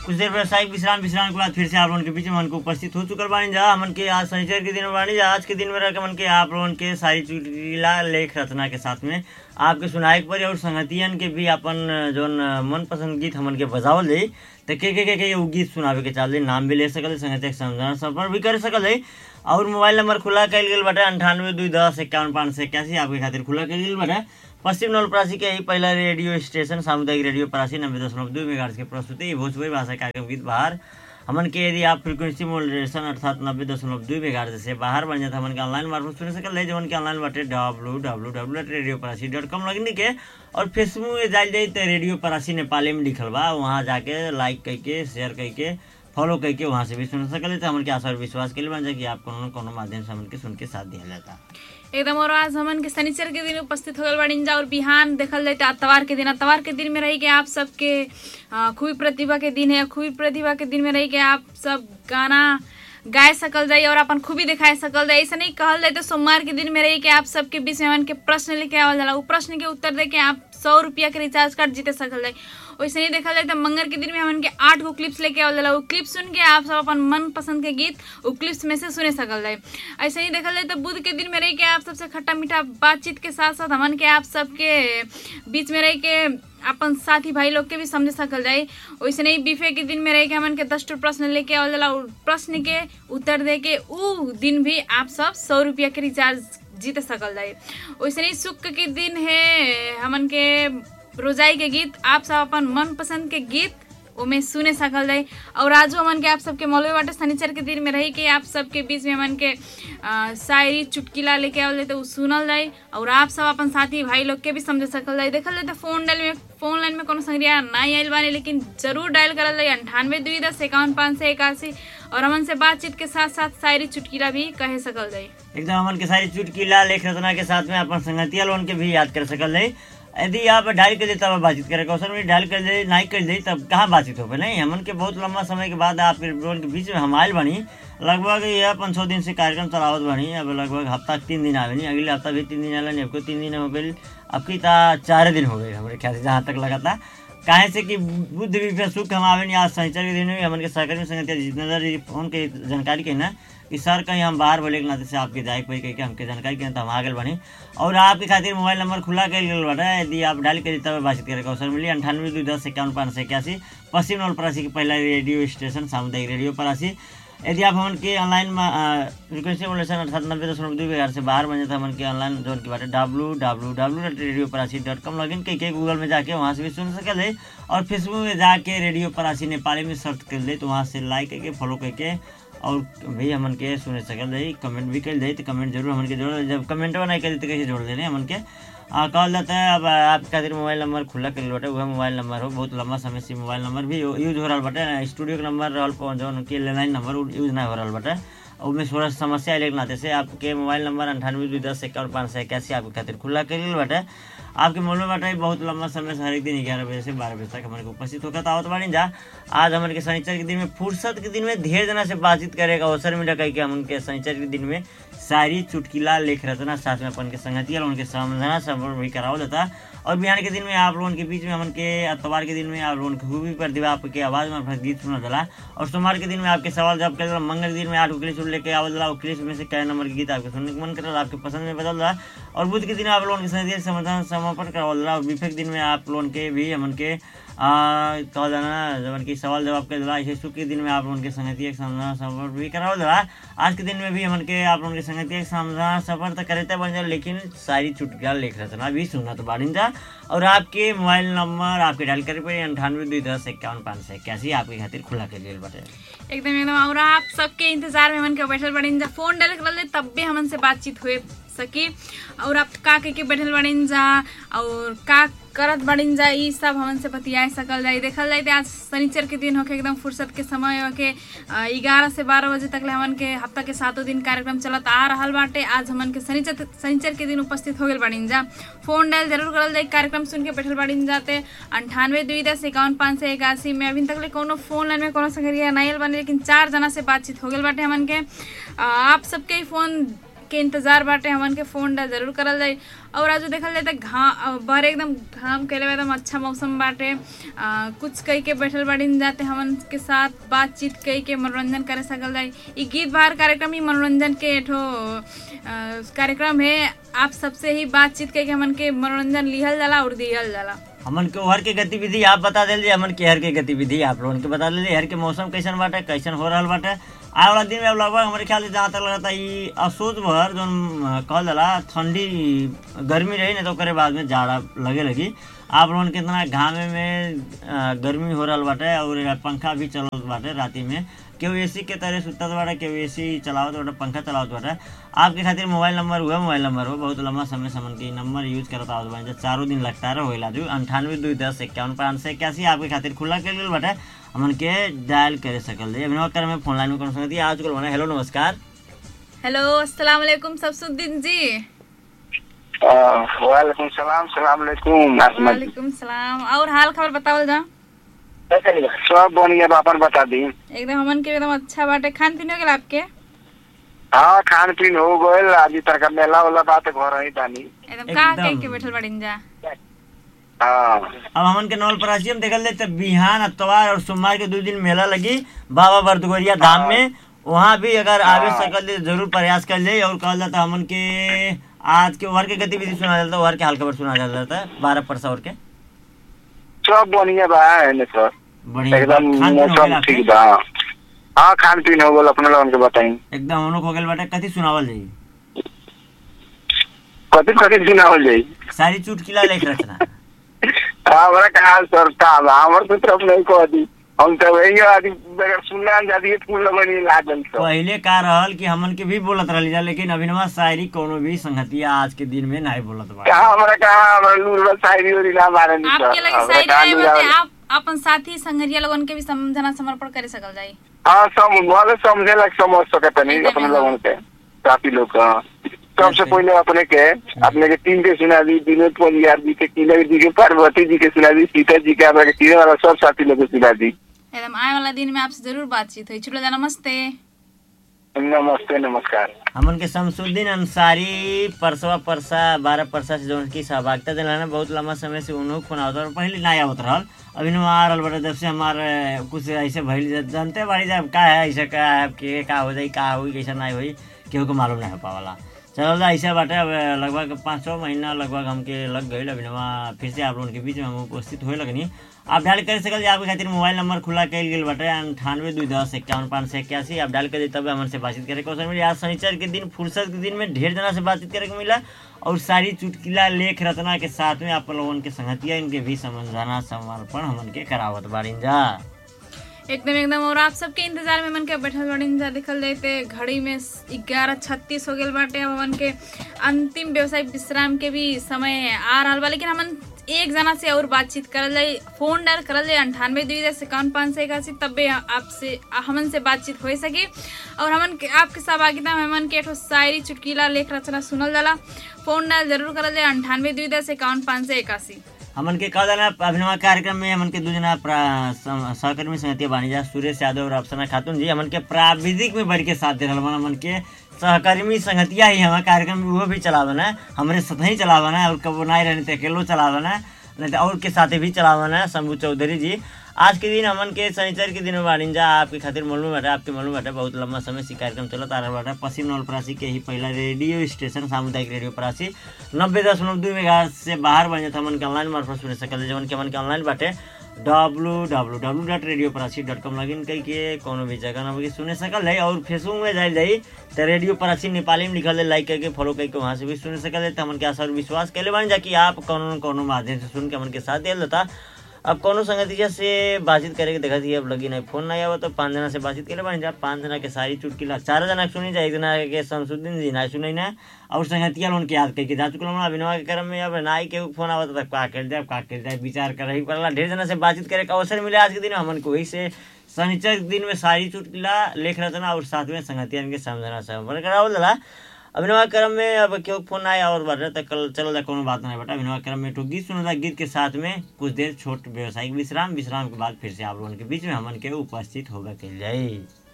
कुछ देर व्यवसायिक विश्राम विश्राम के बाद फिर से आप लोगों के बीच में मन को उपस्थित हो चुकल बानी जा हमन के आज शनिचर के दिन में बानी जा आज के दिन में रह के मन के आप लोगन के सारी चुटकीला लेख रचना के साथ में आपके सुनाए के पड़ी और संगतियन के भी अपन जौन मनपसंद गीत हमन के बजावल जाई तो के के के के उ गीत सुनावे के चाल नाम भी ले सकल संगतिया के समझाना संपर्क भी कर सकल है और मोबाइल नंबर खुला कल गेल बाटे अंठानवे दुई दस इक्यावन पाँच सौ इक्यासी आपके खातिर खुला कल गेल बाटे पश्चिम नवलपरासी के यही पहला रेडियो स्टेशन सामुदायिक रेडियो परासी नब्बे दशमलव दो मेगा के प्रस्तुति भोजपुरी भाषा कार्यक्रम गीत बाहर हमन के यदि आप फ्रीक्वेंसी मॉड्यूलेशन अर्थात नब्बे दशमलव दो मेगा से बाहर बन जाता हमन के ऑनलाइन मार्फत सुन सकल है जवन के ऑनलाइन बाटे W W W radio Parasi dot com login के और फेसबुक में जाल जाई तो रेडियो परासी नेपाली में लिखल बा वहाँ जाके लाइक करके शेयर करके फॉलो करके वहाँ से भी सुन सकल तो हमन के आशा और विश्वास के लिए बन जाए कि आप कोनो न कोनो माध्यम से हमन के सुन के साथ दिया जाता एकदम और आज हमन के शनिचर के दिन उपस्थित होगल बाड़ी जा और बिहान देखल जाए तो अतवार के दिन अतवार के दिन में रही के आप सबके अ, खूबी प्रतिभा के दिन है खूबी प्रतिभा के दिन में रही के आप सब गाना गाय सकल जाए और अपन खूबी दिखाए सकल जाए ऐसा नहीं कहल जाए तो सोमवार के दिन में रही के आप सबके बीच में हमन के प्रश्न लेके आवल जाला उ प्रश्न के उत्तर दे के आप सौ रुपया के रिचार्ज कार्ड जीते सकल जाए वैसे नहीं देखा जाए तो मंगल के दिन में हमन के आठ गो क्लिप्स लेके आवल जाला उ क्लिप सुन के आप सब अपन मन पसंद के गीत उ क्लिप्स में से सुने सकल जाए ऐसे ही देखल जाए तो बुध के दिन में रह के आप सबसे खट्टा मीठा बातचीत के साथ साथ हमन के आप सबके बीच में रह के अपन साथी भाई लोग के भी समझ सकल जाए वैसे नहीं बीफे के दिन में रह के हमन के दस ठो प्रश्न लेके आवल जाला उ प्रश्न के उत्तर दे के उ दिन भी आप सब सौ रुपया के रिचार्ज जीत सकल जाए वैसे नहीं सुख के दिन है हमन के रोजाई के गीत आप सब अपन मनपसंद के गीत ओमे सुने सकल जाए और आजो हमन के आप सबके मौलवी बाटे शनिचर के दिन में रही के आप सबके बीच में हमन के अ, शायरी चुटकिला लेके आवल जाए तो उ सुनल जाए और आप सब अपन साथी भाई लोग के भी समझ सकल जाए देखल जाए तो फोन डायल में फोन लाइन में कोनो संग्रिया नहीं आयल बानी लेकिन जरूर डायल करल जाए अंठानवे दुई दस इक्यावन पाँच सौ इक्यासी और हमन से बातचीत के साथ साथ शायरी चुटकिला भी कहे सकल जाए एकदम हमन के सारी चुटकीला लेख रचना के साथ में अपन संगतिया लोन के भी याद कर सकल है यदि आप डायल कर दे तब बातचीत करे क्वेश्चन में डायल कर दे नहीं कर दे तब कहाँ बातचीत हो नहीं हमन के बहुत लंबा समय के बाद आप लोन के बीच में हम आयल बनी लगभग यह पाँच छः दिन से कार्यक्रम चलावत बनी अब लगभग हफ्ता तीन दिन आवे नहीं अगले हफ्ता भी तीन दिन आला नहीं आपको तीन दिन हो गई आपकी ता चार दिन हो गए हमारे ख्याल से जहाँ तक लगा था काहे से कि बुद्ध विषय सुख हम आवे नहीं आज शनिचर के दिन में भी हमन के सहकर्मी संगतिया जितना देर फोन के जानकारी के ना कि सर कहीं हम बाहर बोले के नाते से आपके जाए कोई कह के हमके जानकारी के तो हम आ गए बनी और आपके खातिर मोबाइल नंबर खुला कर गल बाटे यदि आप डायल करी तब बातचीत करे अवसर मिली अंठानवे दो दस इक्यावन पाँच सौ इक्यासी पश्चिम नवलपरासी के पहला रेडियो स्टेशन सामुदायिक रेडियो परासी यदि आप हमन के ऑनलाइन में फ्रिक्वेंसी मॉड्यूलेशन अर्थात नब्बे दशमलव दो बिहार से बाहर बन जाता हमन के ऑनलाइन जोन की बाटे W W W dot radio Parasi dot com login करके गूगल में जाके वहाँ से भी सुन सकल है और फेसबुक में जाके रेडियो परासी नेपाली में सर्च कर ले तो वहाँ से लाइक करके फॉलो करके और भी हमन के सुन सकल है कमेंट भी कर दे तो कमेंट जरूर हमन के जोड़ जब कमेंट नहीं कर तो कैसे जोड़ देने हमन के आ, कहल जाता है अब आपके खातिर मोबाइल नंबर खुला कर बाटे वह मोबाइल नंबर हो बहुत लंबा समय से मोबाइल नंबर भी यूज हो रहा बाटे स्टूडियो के नंबर रहल पहुँच जौन के लैंडलाइन नंबर उ यूज नहीं हो रहा बाटे और उसमें थोड़ा समस्या आए के नाते से आपके मोबाइल नंबर अंठानवे दो दस इक्यावन पाँच सौ इक्यासी आपके खातिर खुला कर बाटे आपके मोबाइल बाटे बहुत लंबा समय से हर एक दिन ग्यारह बजे से बारह बजे तक हमारे को उपस्थित होकर आवत बानी जा आज हमारे के शनिचर के दिन में फुर्सत के दिन में ढेर जना से बातचीत करे का अवसर मिला कहीं के हम उनके शनिचर के दिन में शायरी चुटकिला लेख रचना साथ में अपन के संगतिया उनके समझना सब भी करावल जाता और बिहान के दिन में आप लोगों के बीच में हमन के अतवार के दिन में आप लोगों की खूबी प्रतिभा आपके आवाज़ में अपना गीत सुना जाला और सोमवार के दिन में आपके सवाल जवाब कर मंगल के दिन में आठ क्लिप सुन लेके आवल जाला और क्लिप में से कई नंबर के गीत आपके सुनने के मन करल आपके पसंद में बदल रहा और बुध के दिन आप लोगों के संगतिया समाधान समापन करावल जाला और विफे के दिन में आप लोगों के भी हमन के कहल जाना जवन की सवाल जवाब कर दिला ऐसे सुख के दिन में आप लोगों के संगतिया के समाधान सफर भी करावल जाला आज के दिन में भी हमन के आप लोगों के संगतिया के समाधान सफर तो करते बन जाए लेकिन सारी चुटकिला लेख रचना भी सुनना तो बाड़िन जा और आपके मोबाइल नंबर आपके डायल करे पे अंठानवे दो दस इक्यावन पाँच सौ इक्यासी आपके खातिर खुला के लिए बाटे एकदम एकदम और आप सबके इंतजार में हमन के बैठल बड़ीन जा फोन डायल कर ले तब भी हमन से बातचीत हुए सकी और आप का के, के बैठल बड़ीन जा और का करत बड़ीन जा ई सब हमन से बतिया सकल जाई देखल जाई आज शनिचर के दिन होके एकदम फुर्सत के समय होके ग्यारह से बारह बजे तक ले हमन के हफ्ता के सातों दिन कार्यक्रम चलत आ रहल बाटे आज हमन के शनिचर शनिचर के दिन उपस्थित हो गए बड़ीन जा फोन डायल जरूर करल जाई कार्यक्रम सुन के बैठल बड़ीन जाते अंठानवे दुई दस इक्यावन पाँच सौ इक्यासी में अभी तक ले कोनो फोन लाइन में कोनो संगरिया नहीं आयल बानी लेकिन चार जना से बातचीत हो गई बाटे हमन के आ, आप सबके ही फोन के इंतजार बाटे हमन के फोन डा जरूर करल जाई और आज देखल जाए त घाम बाहर एकदम घाम कैले बा एकदम अच्छा मौसम बाटे आ, कुछ कई के बैठल बाड़ी जाते हमन के साथ बातचीत कई के मनोरंजन करे सकल जाई ई गीत बाहर कार्यक्रम ही मनोरंजन के एठो आ, कार्यक्रम है आप सबसे ही बातचीत कई के हमन के मनोरंजन लिहल जाला और दिहल जाला हमन के हर के गतिविधि आप बता दिली हमन के हर के गतिविधि आप लोगन के बता दिली हर के मौसम कैसन बाटे कैसन हो रहल बाटे आए वाला दिन में अब लगभग हमारे ख्याल से जहाँ तक लगता ई असोज भर जो कहल जाला ठंडी गर्मी रही ना तो ओकरे बाद में जाड़ा लगे लगी आप लोगन के इतना घामे में अ, गर्मी हो रहल बाटे और पंखा भी चलत बाटे राती में केहू एसी के तरह सुतत बाटे केहू एसी चलावत बाटे पंखा चलावत बाटे आपके खातिर मोबाइल नंबर हुआ मोबाइल नंबर हो बहुत लंबा समय से हमन के नंबर यूज करत आवत बानी जब चारों दिन लगता रहे होइला जो अंठानवे दो दस इक्यावन पाँच सौ इक्यासी आपके खातिर खुला कर गेल बाटे हमन के डायल करे सकल जाई अभिनव कर में फोन लाइन में कौन सकती आज कल बना हेलो नमस्कार हेलो अस्सलाम वालेकुम सबसुद्दीन जी वालेकुम सलाम सलाम अलैकुम आसमा जी वालेकुम सलाम और हाल खबर बतावल जा सब बढ़िया बा, अपन बता दी एकदम हमन के एकदम अच्छा बाटे खान पीन हो गेल आपके हाँ खान पीन हो गइल आज तक मेला वाला बात घर ही बानी एकदम का एकदम। कह के बैठल बाड़ीन जा हाँ अब हमन के नवल परासी हम देखल जाए तब बिहान अतवार और सोमवार के दो दिन मेला लगी बाबा बरदुगरिया धाम में वहाँ भी अगर आवे सकल जाए जरूर प्रयास कर जाए और कहल जाता हमन के आज के ओवर के गतिविधि सुना जाता ओवर के हाल खबर सुना जाता है बारह परसा और के सब बढ़िया बा एने सर बढ़िया एकदम खान पीन हो गेल मौसम आपके? ठीक बा हाँ खान पीन हो गइल अपने लोगन के बताई एकदम उनको हो गेल बाटे कथी सुनावल जाई कथी कथी सुनावल जाई सारी चुटकिला लेख रचना हमरा कहा सर का बा हमर तो तरफ नहीं कह दी हम तो वही आदि अगर सुनना जाती है फूल लगनी लागल सर पहले का रहल कि हमन के भी बोलत रहली जा लेकिन अभिनवा शायरी कोनो भी संगतिया आज के दिन में नहीं बोलत बा कहा हमरा कहा हमरा लूर शायरी उरी ना मारे नहीं आपके लगे हमरा साइड कहा में लूर बते आवे। आप अपन साथी संगरिया लोगन के भी समझना समर्पण करे सकल जाई हाँ सम भले समझे लग समझ सकते नहीं एकदम, अपने एकदम। लोगों के काफी लोग हाँ। सबसे जैसे? पहले अपने के अपने के तीन के सुना दी विनोद पंजाब जी के किलर जी के पार्वती जी के सुना दी सीता जी के अपने के तीन वाला सब साथी लोग के सुना दी एकदम आए वाला दिन में आपसे जरूर बातचीत हुई छुटलो जा नमस्ते नमस्ते नमस्कार हमन के शमसुद्दीन अंसारी परसवा परसा बारह परसा से जौन की सहभागिता दिलाना बहुत लंबा समय से उन्हों फोन आवत और पहले ना आवत रहल अभी नु आ रहल बटे जब से हमारे कुछ ऐसे भइल जा- जानते बाड़ी जा का है ऐसे का है के का हो जाई का होई कैसा नहीं होई केहू को मालूम नहीं हो पावला चलो जा ऐसा बाटे अब लगभग पाँच छः महीना लगभग हमके लग गई अभी फिर से आप लोगों के बीच में हम उपस्थित होए लगनी आप डायल कर सकल जी आपके खातिर मोबाइल नंबर खुला कल गेल बाटे अंठानवे दू दस इक्यावन पाँच सौ इक्यासी आप डायल कर दी तब हमन से बातचीत करे क्वेश्चन मिली आज शनिचर के दिन फुर्सत के दिन में ढेर जना से बातचीत करे को मिला और सारी चुटकिला लेख रचना के साथ में आप लोगन के संगतिया इनके भी समझाना समर्पण हमन के करावत बाड़ीन जा एकदम एकदम और आप सबके इंतजार में मन के बैठल बाड़ीन जा देखल जाए ते घड़ी में ग्यारह छत्तीस हो गेल बाटे अब हमन के अंतिम व्यवसायिक विश्राम के भी समय आ रहल बा लेकिन हमन एक जना से और बातचीत करल जाए फोन डायल करल जाए अंठानवे दुई दस इक्यावन पाँच सौ इक्यासी तब्बे आपसे हमन से बातचीत हो सके और हमन के आपके सहभागिता में हमन के एठो शायरी चुटकीला लेख रचना सुनल जाला फोन डायल जरूर करल जाए अंठानवे दुई दस इक्यावन पाँच सौ इक्यासी हमन के कह देना अभिनवा कार्यक्रम में हमन के दू जना प्रा- सम- सहकर्मी संगतिया बानी जा सुरेश यादव और अफसना खातून जी हमन के प्राविधिक में बढ़ के साथ दे रहल बा हमन के सहकर्मी संगतिया ही हमारे कार्यक्रम में वो भी चलावन है हमरे साथ ही चलावन है और कबो नहीं रहने तो अकेलो चलावन है नहीं तो और के साथ भी चलावन है शंभू चौधरी जी आज के दिन हमन के शनिचर के दिन में बाड़ीन जा आपके खातिर मालूम बाटे आपके मालूम बाटे बहुत लंबा समय से कार्यक्रम चलत आ रहल बाटे पश्चिम नवलपरासी के ही पहला रेडियो स्टेशन सामुदायिक रेडियो परासी नब्बे दशमलव दू मेगा से बाहर बन जाता हमन के ऑनलाइन मार्फत सुन सकल जवन के हमन के ऑनलाइन बाटे W W W dot radio Parasi dot com login करके कोनो भी जगह ना सुने सकल है और फेसबुक में जाइल जाई तो रेडियो परासी नेपाली में लिखल है लाइक करके फॉलो करके वहाँ से भी सुन सकल है तो हमन के आशा और विश्वास कैले बन जा कि आप कोनो न कोनो माध्यम से सुन के हमन के साथ दिया देता अब कोनो संगतिया से बातचीत करे के देखा थी अब लगी नहीं फोन नहीं आवा तो पाँच जना से बातचीत करे बन जा पाँच जना के सारी चुटकिला चार जना के सुनी जाए एक जना के शमसुद्दीन जी ना सुनी ना और संगतिया लोन के याद करके जा चुकल हमरा अभिनवा के क्रम में अब नाई के फोन आवा तो का कर जाए का कर जाए विचार कर रही पड़ला ढेर जना से बातचीत करे का अवसर मिले आज के दिन में हमन को वही से शनिचर के दिन में सारी चुटकिला लेख रचना और साथ में संगतिया के समझना समझ करावल दला अभिनवा क्रम में अब क्यों फोन आया और बढ़ रहा था कल चल रहा कोनो बात नहीं बेटा अभिनवा क्रम में तो गीत सुना गीत के साथ में कुछ देर छोट व्यवसायिक विश्राम विश्राम के बाद फिर से आप लोगों के बीच में हमन के उपस्थित होगा के जाए